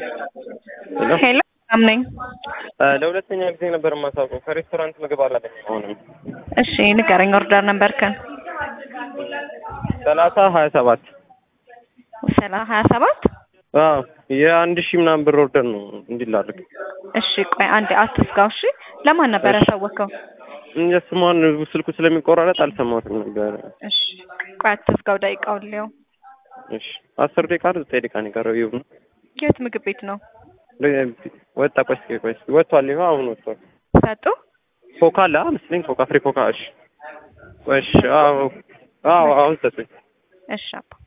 ሄሎ ሰላም ነኝ። ለሁለተኛ ጊዜ ነበር የማሳውቀው ከሬስቶራንት ምግብ አላገኘም። አሁንም እሺ ንገረኝ። ኦርደር ነበርከን ሰላሳ ሀያ ሰባት ሰላ ሀያ ሰባት አዎ የአንድ ሺህ ምናምን ብር ኦርደር ነው እንዲላርግ እሺ ቆይ አንዴ አትስጋው። እሺ ለማን ነበር ያሳወቀው? የስሟን ስልኩ ስለሚቆራረጥ አልሰማሁትም ነበረ። እሺ ቆይ አትስጋው። ደቂቃውን ሊየው። እሺ አስር ደቂቃ ነው ዘጠኝ ደቂቃ ነው የቀረው። ይሁን የት ምግብ ቤት ነው ወጣ። ቆይ እስኪ ቆይ እስኪ ወጥቷል። ይኸው አሁን ወጥቷል። ሰጡ? ኮካ አለ መስለኝ ኮካ ፍሬ ኮካ። እሺ እሺ አዎ አዎ አሁን ሰጡኝ። እሺ አባ